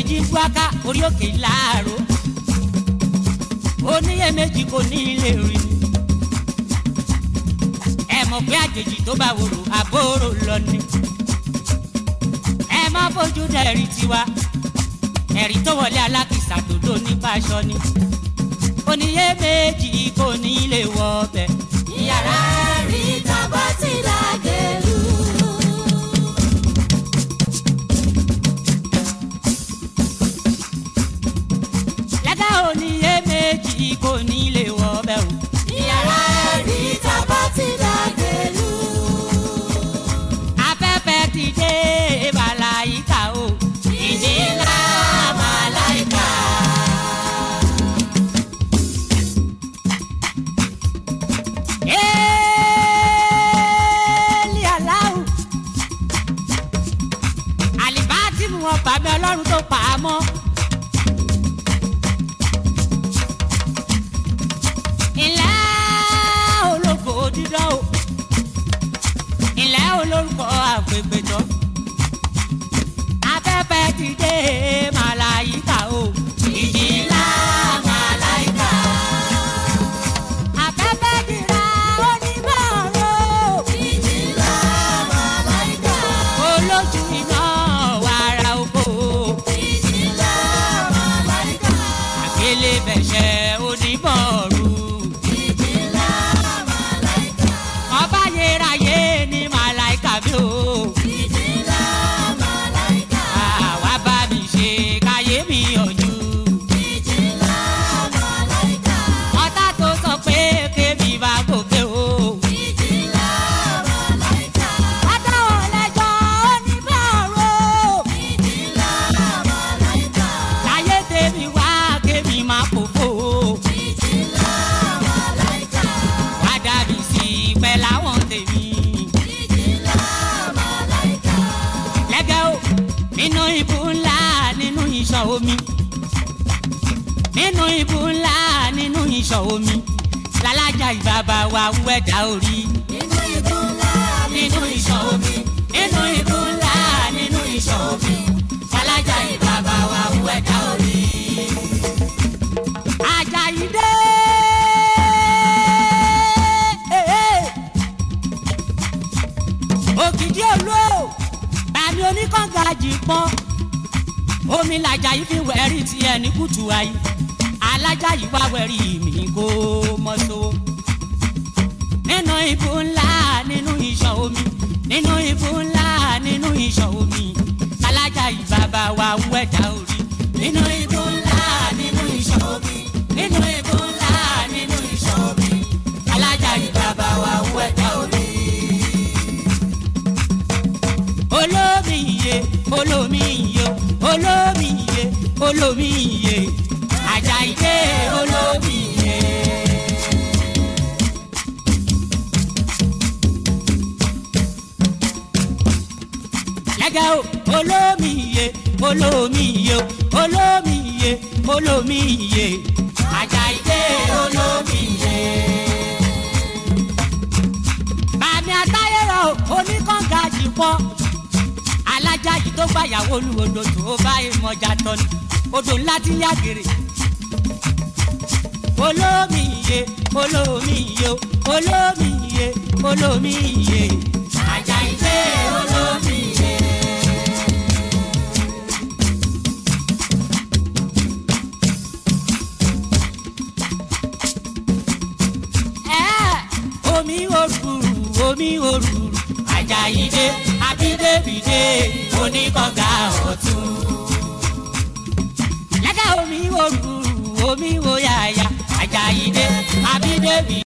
èjì ń buaka orí òkè láàró oníyèméjì kò ní ilé rí ni ẹ mọ̀ pé àjèjì tó bá wòrò àbórò lọ ni ẹ má fojú dẹ̀rí tiwa ẹ̀rí tó wọlé alákìsà tó dó ní báṣọ ni oníyèméjì kò ní ilé wọ ọbẹ̀ yàrá rí tábà ti dàgẹ̀lú. lẹ́gà oníyèméjì kò ní ilé wọ ọbẹ̀ o. yàrá rí tábà ti dàgẹ̀lú. afẹ́fẹ́ ti dé màláyíkà o. ìjì ńlá màláìka. Éèlì aláwù. àlìbáàtì mú wọn bàmí ọlọ́run tó pa á mọ́. ilẹ̀ ológo dídán o. ilẹ̀ olórúkọ àgbègbèjọ. afẹ́fẹ́ ti dé màláyíkà o. ìjì ńlá màláìka. afẹ́fẹ́ dìrà onímọ̀ràn. ìjì ńlá màláìka. olójú iná wàrà oko ìjì ńlá màláìka. àgbélé bẹ̀ṣẹ̀ onímọ̀ọ́rù ìjì ńlá màláìka. ọba yérayé ní màláìka bí o ìjì ńlá màláìka. àwa bá mi ṣe káyé mi yànjú ìjì ńlá màláìka. ọ̀tá tó sọ pé kémi bá gòkè o ìjì ńlá màláìka. adáwọ̀ lẹ́jọ́ onímọ̀ọ́rù ìjì ńlá màláìka. láyé tèmi wá kémi má fòfò ìjì ńlá màláìka. wá dàbí sí pẹ́ láwọn tèmi. ìjì ńlá màláìka. lẹ́gẹ̀ o nínú ibú ńlá nínú ìṣàn omi nínú ibú ńlá nínú ìṣàn omi lálájà ìbàbà wa wẹ̀dá orí nínú ibú ńlá nínú ìṣàn omi nínú ibú ńlá nínú ìṣàn omi lálájà ìbàbà wa wẹ̀dá orí. Àjàyí dé. òkìdí olú o bàmí oníkànga jì pọ́n omi làjà yìí fi wẹ̀rí tiẹ̀ ní kùtù ayé alájà yìí wá wẹ̀rí mi kó mọ́ so. nínú ibú ńlá nínú ìṣàn omi nínú ibú ńlá nínú ìṣàn omi alájà yìí bàbá wa ń wẹ̀dá orí. nínú ibú ńlá nínú ìṣàn omi nínú ibú ńlá nínú ìṣàn omi alájà yìí bàbá wa ń wẹ̀dá orí olómi iye olómi iye olómi iye olómi iye Àjàyídé olómi iye. lẹ́gẹ̀ o olómi iye olómi iye olómi iye olómi iye Àjàyídé olómi iye bàmí àtayẹ̀rọ̀ oníkànga jì pọ̀ alájà yìí tó gbàyàwó olúwodò tó bá ìmọ̀jà tọ́ni odò ńlá ti yá gèrè. olómi iye olómi iye olómi iye olómi iye Àjàyídé olómi iye. Ẹ́, omi òrùrù omi òrùrù Àjàyídé abídébìdé oníkọ̀gá ọ̀tún. lẹ́gà omi òrùrù omi òyàyà Àjàyídé abídébìdé.